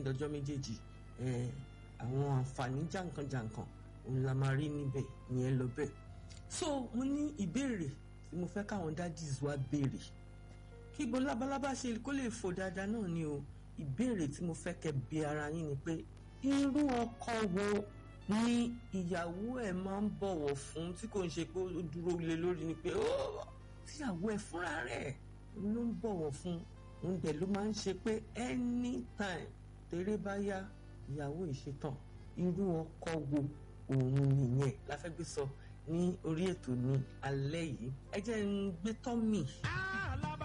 dọjọ́ méjèèjì àwọn àǹfààní jàǹkànjàǹkàn òun la máa rí níbẹ̀ ìyẹn lọ bẹ́ẹ̀ so mo ní ìbéèrè tí mo fẹ́ káwọn daddies wa béèrè kí gbogbo labalábá ṣe kó lè fò dáadáa náà ni o ìbéèrè tí mo fẹ́ kẹ́ bi ara yín ni pé irú ọkọ wo ni ìyàwó ẹ̀ máa ń bọ̀wọ̀ fún tí kò ń ṣe pé ó dúró lé lórí ni pé ó tíyàwó ẹ̀ fúnra rẹ̀ ló ń bọ̀wọ̀ fún òun dẹ̀ ló máa ń ṣe pé anytime tèrè bá yá ìyàwó ìṣetàn irú ọkọ wo òun nìyẹn la fẹ́ gbé sọ ní orí ètò ní alẹ́ yìí ẹ jẹ́ ń gbé tọ́mì.